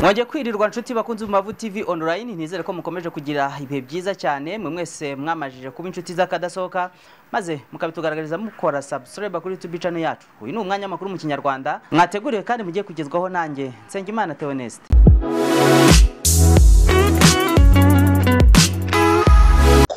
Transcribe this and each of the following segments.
mwagiye kwirirwa nshuti bakunze Bumavu TV online nizere ko mukomeje kugira ibihe byiza cyane mwe mwese mwamajije kuba inshuti z'akadasohoka maze mukabitugaragariza mukora subscribe kuri YouTube channel yacu uyu ni umwanya makuru mu kinyarwanda mwateguriwe kandi mugiye kugezwaho nanjye Nsengimana Theoneste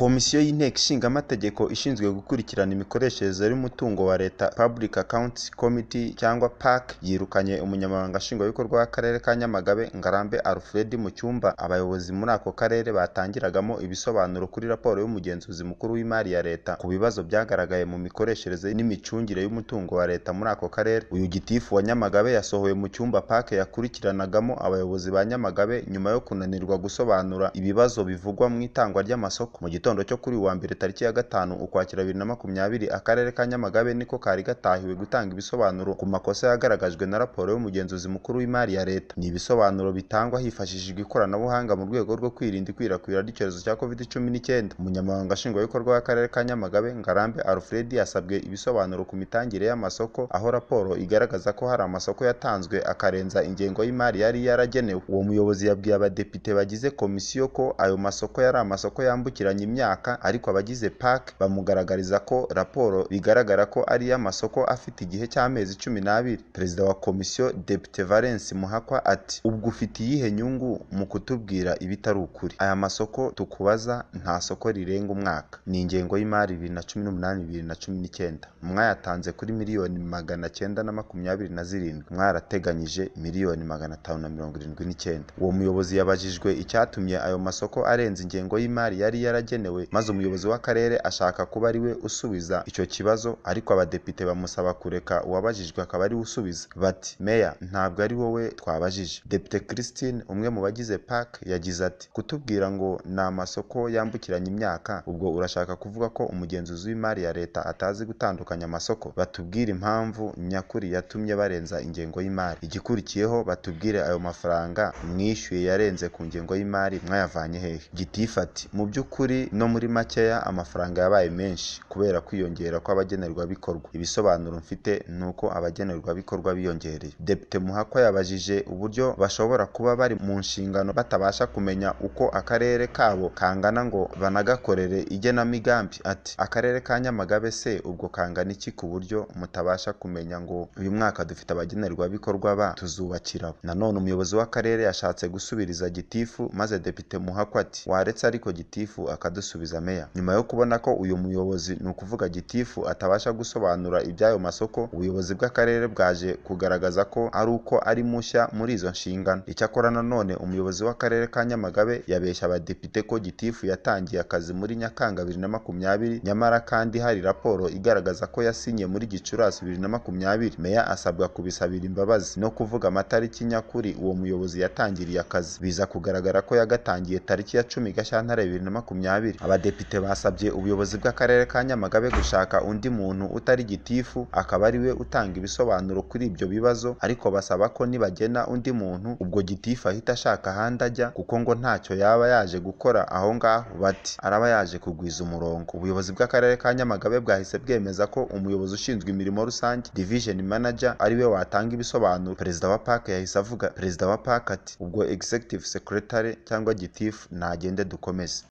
komisiyo y'inteko ishinga amategeko ishinzwe gukurikirana imikoreshereze y'umutungo wa leta public accounts committee cyangwa pac yirukanye umunyamabanga nshingwabikorwa w'akarere ka nyamagabe ngarambe alfred mu cyumba abayobozi muri ako karere batangiragamo ibisobanuro kuri raporo y'umugenzuzi mukuru w'imari ya leta ku bibazo byagaragaye mu mikoreshereze n'imicungire y'umutungo wa leta muri ako karere uyu gitifu wa nyamagabe yasohowe mu cyumba pac yakurikiranagamo abayobozi ba nyamagabe nyuma yo kunanirwa gusobanura ibibazo bivugwa mu itangwa ry'amasoko mu gitondo cyo kuri uwa mbere tariki ya gatanu ukwakira bibiri na makumyabiri akarere ka nyamagabe niko kari gatahiwe gutanga ibisobanuro ku makosa yagaragajwe na raporo y'umugenzuzi mukuru w'imari ya leta ni ibisobanuro bitangwa hifashishijwe ikoranabuhanga mu rwego rwo kwirinda ikwirakwira ry'icyorezo cya covid cumi n'icyenda umunyamabanga nshingwabikorwa w'akarere ka nyamagabe ngarambe alfred yasabwe ibisobanuro ku mitangire y'amasoko aho raporo igaragaza ko hari amasoko yatanzwe akarenza ingengo y'imari yari yaragenewe uwo muyobozi yabwiye abadepite bagize komisiyo ko ayo masoko yari amasoko yambukiranya imyaka ariko abagize PAC bamugaragariza ko raporo bigaragara ko ari iy'amasoko afite igihe cy'amezi cumi n'abiri perezida wa komisiyo depite valence muhakwa ati ubwo ufite iyihe nyungu mu kutubwira ibitari ukuri aya masoko tukubaza nta soko rirenga umwaka ni ingengo y'imari bibiri na cumi n'umunani bibiri na cumi n'icyenda mwayatanze kuri miliyoni magana cyenda na makumyabiri na zirindwi mwarateganyije miliyoni magana atanu na mirongo irindwi n'icyenda uwo muyobozi yabajijwe icyatumye ayo masoko arenza ingengo y'imari yari yaragenewe maze umuyobozi w'akarere ashaka kuba ari we usubiza icyo kibazo ariko abadepite bamusaba kureka uwabajijwe akaba ari we usubiza bati meya ntabwo ari wowe twabajije depite christine umwe mu bagize park yagize ati kutubwira ngo ni amasoko yambukiranya imyaka ubwo urashaka kuvuga ko umugenzuzi w'imari ya leta atazi gutandukanya amasoko batubwire impamvu nyakuri yatumye barenza ingengo y'imari igikurikiyeho batubwire ayo mafaranga mwishyuye yarenze ku ngengo y'imari mwayavanye hehe gitifu ati mu by'ukuri no muri makeya amafaranga yabaye menshi kubera kwiyongera kw'abagenerwabikorwa ibisobanuro mfite ni uko abagenerwabikorwa biyongereye depite muhakwa yabajije uburyo bashobora kuba bari mu nshingano batabasha kumenya uko akarere kabo kangana ngo banagakorere igenamigambi ati akarere ka nyamagabe se ubwo kangana iki ku buryo mutabasha kumenya ngo uyu mwaka dufite abagenerwabikorwa ba tuzubakirabo nanone umuyobozi w'akarere yashatse gusubiriza gitifu maze depite muhakwa ati waretse ariko gitifu akada dusubiza meya nyuma yo kubona ko uyu muyobozi ni ukuvuga gitifu atabasha gusobanura iby'ayo masoko ubuyobozi bw'akarere bwaje kugaragaza ko ari uko ari mushya muri izo nshingano icyakora nanone umuyobozi w'akarere ka nyamagabe yabeshya abadepite ko gitifu yatangiye akazi muri nyakanga bibiri na makumyabiri nyamara kandi hari raporo igaragaza ko yasinye muri gicurasi bibiri na makumyabiri meya asabwa kubisabira imbabazi no kuvuga amatariki nyakuri uwo muyobozi yatangiriye akazi biza kugaragara ko yagatangiye tariki ya cumi gashyantare bibiri na makumyabiri abadepite basabye ubuyobozi bw'akarere ka nyamagabe gushaka undi muntu utari gitifu akaba ari we utanga ibisobanuro kuri ibyo bibazo ariko basaba ko nibagena undi muntu ubwo gitifu ahita ashaka ahandi ajya kuko ngo ntacyo yaba yaje gukora aho ngaho bati araba yaje kugwiza umurongo ubuyobozi bw'akarere ka nyamagabe bwahise bwemeza ko umuyobozi ushinzwe imirimo rusange division manager ari we watanga ibisobanuro perezida wa park yahise avuga perezida wa park ati ubwo executive secretary cyangwa gitifu nagende dukomeze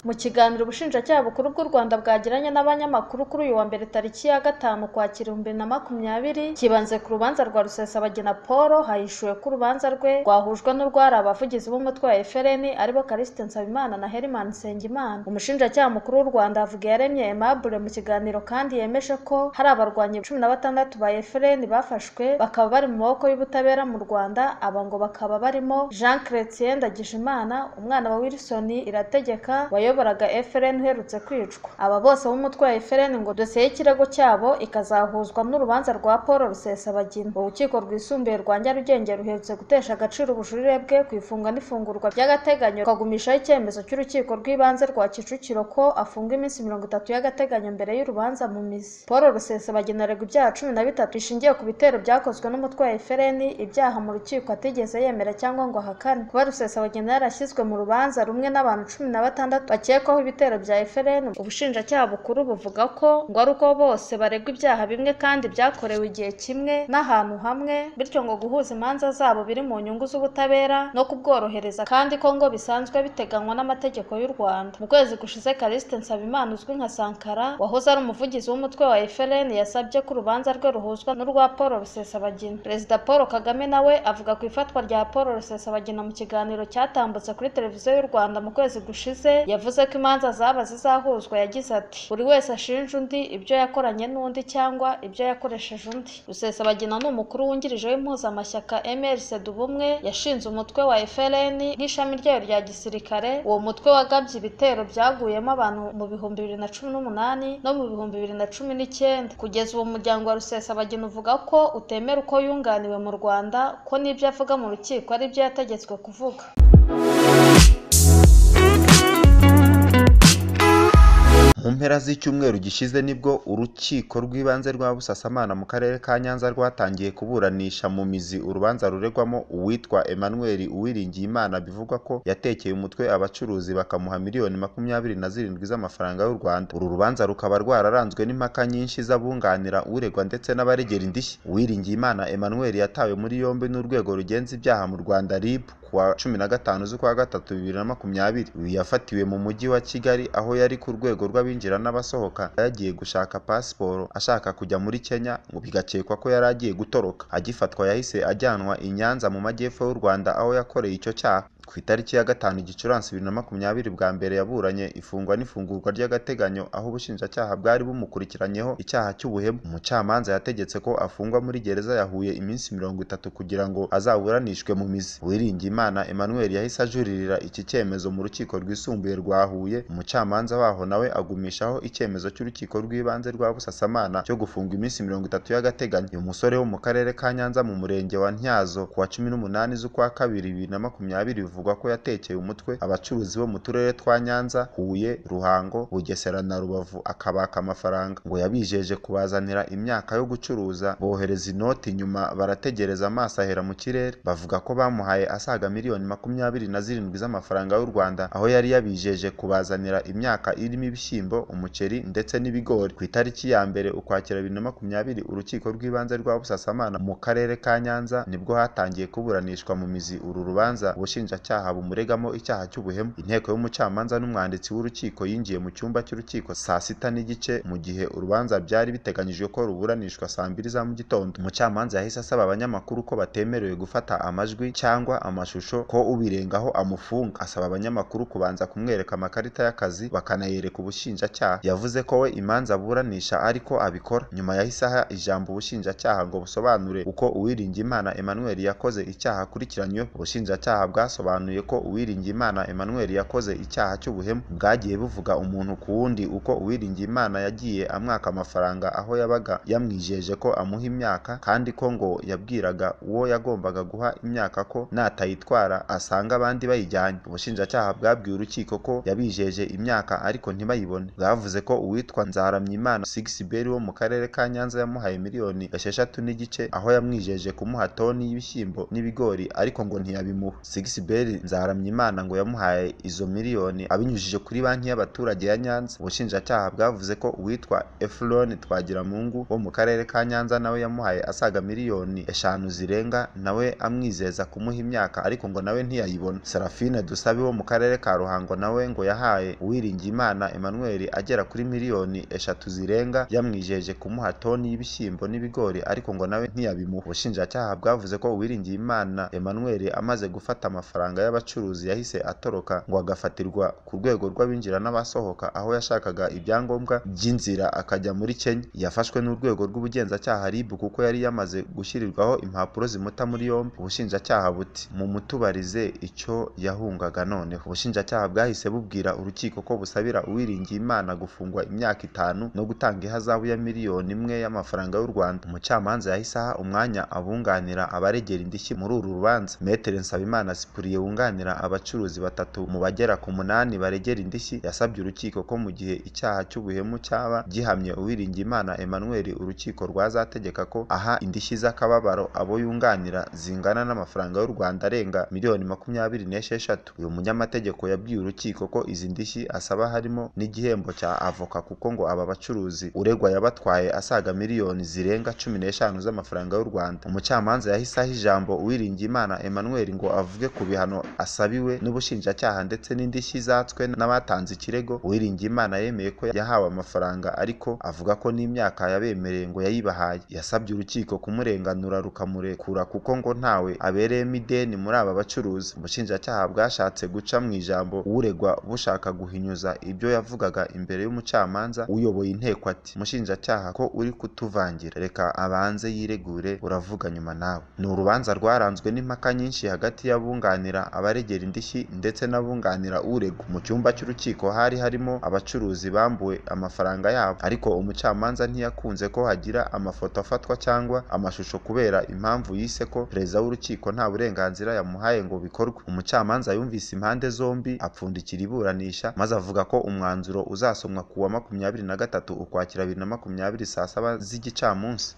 mu kiganiro ubushinjacyaha bukuru bw'u rwanda bwagiranye n'abanyamakuru kuri uyu wa mbere tariki ya gatanu kwakira ibihumbi bibiri na makumyabiri kibanze ku rubanza rwa rusesabagina paul hahishuwe ko urubanza rwe rwahujwe n'urwari abavugizi b'umutwe wa frn aribo karisite nsabimana na herman nsengimana umushinjacyaha mukuru w'u rwanda avuga yaremye aimable mu kiganiro kandi yemeje ko hari abarwanyi cumi na batandatu ba frn bafashwe bakaba bari mu maboko y'ubutabera mu rwanda aba ngo bakaba barimo jean chretien ndagijimana umwana wa wilson irategeka wayoboye wayoboraga efuperi uherutse kwicwa aba bose b'umutwe wa efuperi ngo dosiye y'ikirego cyabo ikazahuzwa n'urubanza rwa paul rusesabagina urukiko rwisumbuye rwa nyarugenge ruherutse gutesha agaciro ubujurire bwe ku ifunga n'ifungurwa by'agateganyo rukagumishaho icyemezo cy'urukiko rw'ibanze rwa kicukiro ko afunga iminsi mirongo itatu y'agateganyo mbere y'urubanza mu mizi paul rusesabagina aregwa ibyaha cumi na bitatu bishingiye ku bitero byakozwe n'umutwe wa efuperi ibyaha mu rukiko atigeze yemera cyangwa ngo ahakane kuba rusesabagina yarashyizwe mu rubanza rumwe n'abantu cumi na batandatu bakekwaho ibitero bya FLN ubushinjacyaha bukuru buvuga ko ngo ari uko bose baregwa ibyaha bimwe kandi byakorewe igihe kimwe n'ahantu hamwe bityo ngo guhuza imanza zabo biri mu nyungu z'ubutabera no kubworohereza kandi ko ngo bisanzwe biteganywa n'amategeko y'u Rwanda mu kwezi gushize Callixte Nsabimana uzwi nka Sankara wahoze ari umuvugizi w'umutwe wa FLN yasabye ko urubanza rwe ruhuzwa n'urwa Paul Rusesabagina Perezida Paul Kagame nawe avuga ku ifatwa rya Paul Rusesabagina mu kiganiro cyatambutse kuri televiziyo y'u Rwanda mu kwezi gushize yavuze ko imanza zaba zizahuzwa yagize ati buri wese ashinja undi ibyo yakoranye n'undi cyangwa ibyo yakoresheje undi Rusesabagina ni umukuru wungirije w'impuzamashyaka MRC Dubumwe yashinze umutwe wa FLN nk'ishami ryayo rya gisirikare uwo mutwe wagabye ibitero byaguyemo abantu mu bihumbi bibiri na cumi n'umunani no mu bihumbi bibiri na cumi n'icyenda kugeza ubu umuryango wa Rusesabagina uvuga ko utemera uko yunganiwe mu Rwanda ko n'ibyo avuga mu rukiko ari byo yategetswe kuvuga mu mpera z'icyumweru gishize nibwo urukiko rw'ibanze rwa busasamana mu karere ka nyanza rwatangiye kuburanisha mu mizi urubanza ruregwamo uwitwa emmanuel uwiringiyimana bivugwa ko yatekeye umutwe abacuruzi bakamuha miliyoni makumyabiri na zirindwi z'amafaranga y'u rwanda uru rubanza rukaba rwararanzwe n'impaka nyinshi z'abunganira uregwa ndetse n'abaregera indishyi uwiringiyimana emmanuel yatawe muri yombi n'urwego rugenza ibyaha mu rwanda rib kuwa cumi na gatanu z'ukwa gatatu bibiri na makumyabiri uyu yafatiwe mu mujyi wa kigali aho yari ku rwego rw'abinjira n'abasohoka yagiye gushaka pasiporo ashaka kujya muri kenya ngo bigakekwa ko yari agiye gutoroka agifatwa yahise ajyanwa i nyanza mu majyepfo y'u rwanda aho yakoreye icyo cyaha ku itariki ya gatanu gicurasi bibiri na makumyabiri bwa mbere yaburanye ifungwa n'ifungurwa ry'agateganyo aho ubushinjacyaha bwari bumukurikiranyeho icyaha cy'ubuhemu umucamanza yategetse ko afungwa muri gereza ya Huye iminsi mirongo itatu kugira ngo azaburanishwe mu mizi uwiringiyimana emmanuel yahise ajuririra iki cyemezo mu rukiko rwisumbuye rwa huye umucamanza waho nawe agumishaho icyemezo cy'urukiko rw'ibanze rwa busasamana cyo gufunga iminsi mirongo itatu y'agateganyo uyu musore wo mu karere ka nyanza mu murenge wa ntyazo kuwa cumi n'umunani z'ukwa kabiri bibiri na makumyabiri bivugwa ko yatekeye umutwe abacuruzi bo mu turere twa nyanza huye ruhango bugesera na rubavu akabaka amafaranga ngo yabijeje kubazanira imyaka yo gucuruza bohereza inoti nyuma barategereza amaso ahera mu kirere bavuga ko bamuhaye asaga miliyoni makumyabiri na zirindwi z'amafaranga y'u rwanda aho yari yabijeje kubazanira imyaka irimo ibishyimbo umuceri ndetse n'ibigori ku itariki ya mbere ukwakira bibiri na makumyabiri urukiko rw'ibanze rwa busasamana mu karere ka nyanza nibwo hatangiye kuburanishwa mu mizi uru rubanza ubushinja ubushinjacyaha bumuregamo icyaha cy'ubuhemu inteko y'umucamanza n'umwanditsi w'urukiko yinjiye mu cyumba cy'urukiko saa sita n'igice mu gihe urubanza byari biteganyijwe ko ruburanishwa saa mbiri za mu gitondo umucamanza yahise asaba abanyamakuru ko batemerewe gufata amajwi cyangwa amashusho ko ubirengaho amufunga asaba abanyamakuru kubanza kumwereka amakarita y'akazi bakanayereka ubushinjacyaha yavuze ko we imanza aburanisha ariko abikora nyuma yahise aha ijambo ubushinjacyaha ngo busobanure uko uwiringiyimana emmanuel yakoze icyaha akurikiranyweho ubushinjacyaha bwasobanuye yasobanuye ko Uwiringiyimana Emmanuel yakoze icyaha cy'ubuhemu bwagiye buvuga umuntu ku wundi uko Uwiringiyimana yagiye amwaka amafaranga aho yabaga yamwijeje ko amuha imyaka kandi ko ngo yabwiraga uwo yagombaga guha imyaka ko natayitwara asanga abandi bayijyanye ubushinjacyaha bwabwiye urukiko ko yabijeje imyaka ariko ntibayibone bwavuze ko uwitwa Nzaramyimana Sixiberi wo mu karere ka Nyanza yamuhaye miliyoni esheshatu n'igice aho yamwijeje kumuha toni y'ibishyimbo n'ibigori ariko ngo ntiyabimuha Sixiberi Robert Nzaramyimana ngo yamuhaye izo miliyoni abinyujije kuri banki y'abaturage ya Nyanza ubushinjacyaha bwavuze ko uwitwa Efron Twagiramungu wo mu karere ka Nyanza nawe yamuhaye asaga miliyoni eshanu zirenga nawe amwizeza kumuha imyaka ariko ngo nawe ntiyayibona Serafine Dusabe wo mu karere ka Ruhango nawe ngo yahaye Uwiringiyimana Emmanuel agera kuri miliyoni eshatu zirenga yamwijeje kumuha toni y'ibishyimbo n'ibigori ariko ngo nawe ntiyabimuha ubushinjacyaha bwavuze ko Uwiringiyimana Emmanuel amaze gufata amafaranga amafaranga y'abacuruzi yahise atoroka ngo agafatirwa ku rwego rw'abinjira n'abasohoka aho yashakaga ibyangombwa by'inzira akajya muri Kenya yafashwe n'urwego rw'ubugenzacyaha RIB kuko yari yamaze gushyirirwaho impapuro zimuta muri yombi ubushinjacyaha buti mu mutubarize icyo yahungaga noneho ubushinjacyaha bwahise bubwira urukiko ko busabira Uwiringiyimana gufungwa imyaka itanu no gutanga ihazabu ya miliyoni imwe y'amafaranga y'u Rwanda umucamanza yahise aha umwanya abunganira abaregera indishyi muri uru rubanza Metere Nsabimana Cyprien wunganira abacuruzi batatu mu bagera ku munani baregera indishyi yasabye urukiko ko mu gihe icyaha cy'ubuhemu cyaba gihamye uwiringiyimana emmanuel urukiko rwazategeka ko aha indishyi z'akababaro abo yunganira zingana n'amafaranga y'u rwanda arenga miliyoni makumyabiri n'esheshatu uyu munyamategeko yabwiye urukiko ko izi ndishyi asaba harimo n'igihembo cya avoka kuko ngo aba bacuruzi uregwa yabatwaye asaga miliyoni zirenga cumi n'eshanu z'amafaranga y'u rwanda umucamanza yahise aha ijambo uwiringiyimana emmanuel ngo avuge ku bihano asabiwe n'ubushinjacyaha ndetse n'indishyi zatswe n'abatanze ikirego uwiringiyimana yemeye ko yahawe amafaranga ariko avuga ko n'imyaka yabemereye ngo yayibahaye yasabye urukiko kumurenganura rukamurekura kuko ngo ntawe abereyemo ideni muri aba bacuruzi ubushinjacyaha bwashatse guca mu ijambo uregwa bushaka guhinyuza ibyo yavugaga imbere y'umucamanza uyoboye inteko ati umushinjacyaha ko uri kutuvangira reka abanze yiregure uravuga nyuma nawe ni urubanza rwaranzwe n'impaka nyinshi hagati y'abunganira abaregera indishyi ndetse n'abunganira uregwa mu cyumba cy'urukiko hari harimo abacuruzi bambuwe amafaranga yabo ariko umucamanza ntiyakunze ko hagira amafoto afatwa cyangwa amashusho kubera impamvu yise ko perezida w'urukiko nta burenganzira yamuhaye ngo bikorwe umucamanza yumvise impande zombi apfundikira iburanisha maze avuga ko umwanzuro uzasomwa ku wa makumyabiri na gatatu ukwakira bibiri na makumyabiri saa saba z'igicamunsi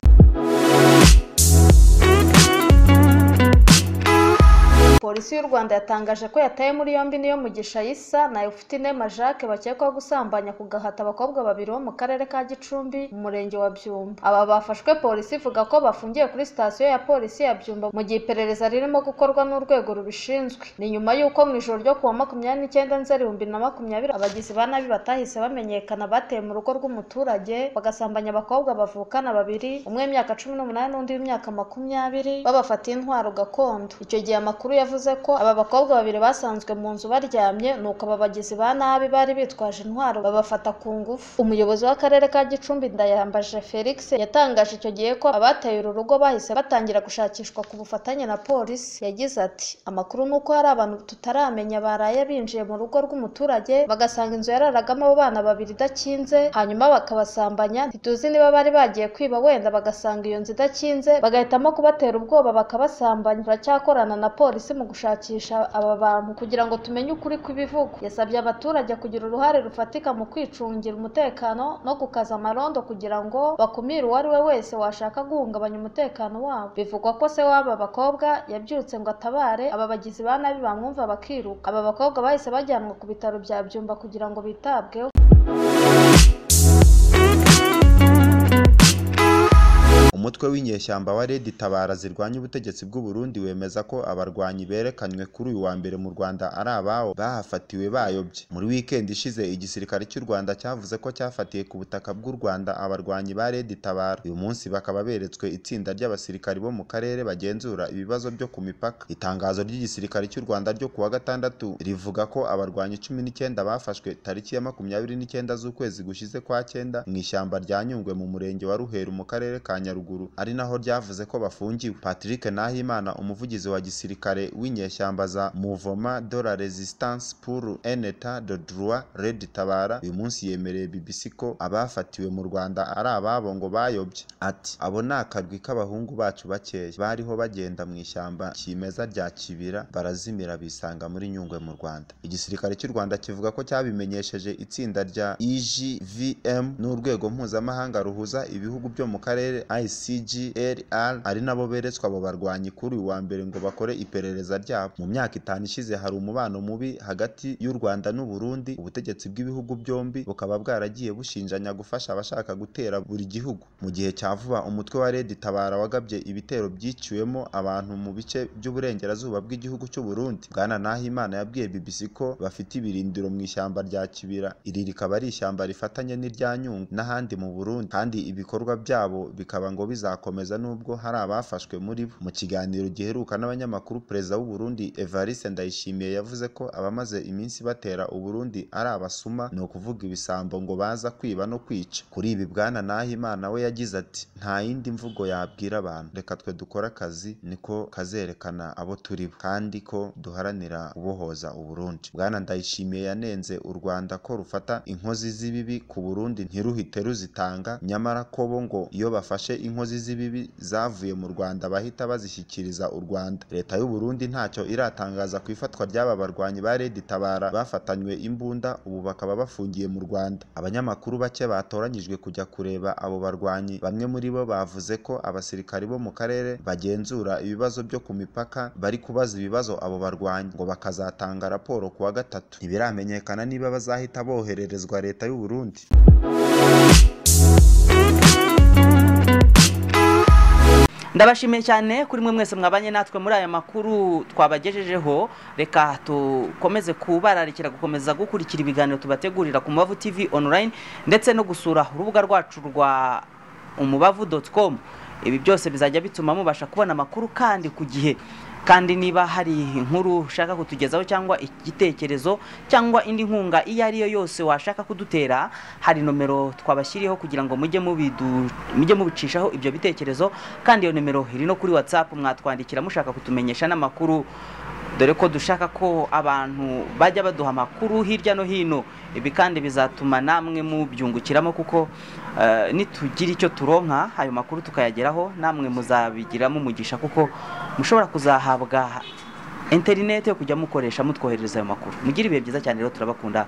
polisi y'u rwanda yatangaje ko yataye muri yombi niyo mugisha yisa na efutinema jacques bakekwaho gusambanya ku gahata abakobwa babiri bo mu karere ka gicumbi mu murenge wa byumba aba bafashwe polisi ivuga ko bafungiye kuri sitasiyo ya polisi ya byumba mu gihe iperereza ririmo gukorwa n'urwego rubishinzwe ni nyuma y'uko mu ijoro ryo ku wa makumyabiri n'icyenda nzeri ibihumbi na makumyabiri abagizi ba nabi batahise bamenyekana bateye mu rugo rw'umuturage bagasambanya abakobwa bavukana babiri umwe w'imyaka cumi n'umunani n'undi w'imyaka makumyabiri babafatiye intwaro gakondo icyo gihe amakuru yavuze yavuze ko aba bakobwa babiri basanzwe mu nzu baryamye nuko aba bagizi ba nabi bari bitwaje intwaro babafata ku ngufu umuyobozi w'akarere ka gicumbi ndayambaje felix yatangaje icyo gihe ko abateye uru rugo bahise batangira gushakishwa ku bufatanye na polisi yagize ati amakuru ni uko hari abantu tutaramenya baraye binjiye mu rugo rw'umuturage bagasanga inzu yararagamo abo bana babiri idakinze hanyuma bakabasambanya ntituzi niba bari bagiye kwiba wenda bagasanga iyo nzu idakinze bagahitamo kubatera ubwoba bakabasambanya turacyakorana na polisi mu gushakisha aba bantu kugira ngo tumenye ukuri kw'ibivugwa yasabye abaturage kugira uruhare rufatika mu kwicungira umutekano no gukaza amarondo kugira ngo bakumire uwo ari we wese washaka guhungabanya umutekano wabo bivugwa ko se w'aba bakobwa yabyutse ngo atabare aba bagizi ba nabi bamwumva bakiruka aba bakobwa bahise bajyanwa ku bitaro bya byumba kugira ngo bitabweho umutwe w'inyeshyamba wa Red Tabara zirwanya ubutegetsi bw'u Burundi wemeza ko abarwanyi berekanywe kuri uyu wa mbere mu Rwanda ari abawo bahafatiwe bayobye muri weekend ishize igisirikare cy'u Rwanda cyavuze ko cyafatiye ku butaka bw'u Rwanda abarwanyi ba Red Tabara uyu munsi bakaba beretswe itsinda ry'abasirikari bo mu karere bagenzura ibibazo byo ku mipaka itangazo ry'igisirikare cy'u Rwanda ryo kuwa gatandatu rivuga ko abarwanyi cumi n'icyenda bafashwe tariki ya makumyabiri n'icyenda z'ukwezi gushize kwa cyenda mu ishyamba rya Nyungwe mu murenge wa Ruheru mu karere ka Nyaruguru ari naho ryavuze ko bafungiwe patrick nahimana umuvugizi wa gisirikare w'inyeshyamba za muvoma de la resistance pour un etat de droit red tabara uyu munsi yemereye bbc ko abafatiwe mu rwanda ari ababo ngo bayobye ati abo ni akarwi k'abahungu bacu bakeya bariho bagenda mu ishyamba kimeza rya kibira barazimira bisanga muri nyungwe mu rwanda igisirikare cy'u rwanda kivuga ko cyabimenyesheje itsinda rya igvm n'urwego mpuzamahanga ruhuza ibihugu byo mu karere ic CGLR ari nabo beretswe abo barwanyi kuri uyu wa mbere ngo bakore iperereza ryabo mu myaka itanu ishize hari umubano mubi hagati y'u Rwanda n'u Burundi ubutegetsi bw'ibihugu byombi bukaba bwaragiye bushinjanya gufasha abashaka gutera buri gihugu mu gihe cya vuba umutwe wa Red Tabara wagabye ibitero byiciwemo abantu mu bice by'uburengerazuba bw'igihugu cy'u Burundi Bwana Nahimana yabwiye BBC ko bafite ibirindiro mu ishyamba rya Kibira iri rikaba ari ishyamba rifatanye n'irya Nyungwe n'ahandi mu Burundi kandi ibikorwa byabo bikaba ngo bizakomeza nubwo hari abafashwe muri bo mu kiganiro giheruka n'abanyamakuru perezida w'u Burundi Evariste Ndayishimiye yavuze ko abamaze iminsi batera u Burundi ari abasuma ni ukuvuga ibisambo ngo baza kwiba no kwica kuri ibi bwana Nahimana we yagize ati nta yindi mvugo yabwira abantu reka twe dukore akazi niko kazerekana abo turi bo kandi ko duharanira kubohoza u Burundi bwana Ndayishimiye yanenze u Rwanda ko rufata inkozi z'ibibi ku Burundi ntiruhite ruzitanga nyamara ko bo ngo iyo bafashe inkozi z'inkozi z'ibibi zavuye mu rwanda bahita bazishyikiriza u rwanda leta y'u burundi ntacyo iratangaza ku ifatwa ry'aba barwanyi ba redi tabara bafatanywe imbunda ubu bakaba bafungiye mu rwanda abanyamakuru bake batoranyijwe kujya kureba abo barwanyi bamwe muri bo bavuze ko abasirikari bo mu karere bagenzura ibibazo byo ku mipaka bari kubaza ibibazo abo barwanyi ngo bakazatanga raporo ku wa gatatu ntibiramenyekana niba bazahita bohererezwa leta y'u burundi ndabashimiye cyane kuri mwe mwese mwabanye natwe muri aya makuru twabagejejeho reka dukomeze kubararikira gukomeza gukurikira ibiganiro tubategurira ku mubavu tv online ndetse no gusura urubuga rwacu rwa umubavu doti komu ibi byose bizajya bituma mubasha kubona amakuru kandi ku gihe kandi niba hari inkuru ushaka kutugezaho cyangwa igitekerezo cyangwa indi nkunga iyo ari yo yose washaka kudutera hari nomero twabashyiriyeho kugira ngo mujye mubidu- mujye mubicishaho ibyo bitekerezo kandi iyo nomero iri no kuri watsapu mwatwandikira mushaka kutumenyesha n'amakuru dore ko dushaka ko abantu bajya baduha amakuru hirya no hino ibi kandi bizatuma namwe mubyungukiramo kuko eh, nitugira icyo turonka ayo makuru tukayageraho namwe muzabigiramo umugisha kuko mushobora kuzahabwa interineti yo kujya mukoresha mutwoherereza ayo makuru mugire ibihe byiza cyane rero turabakunda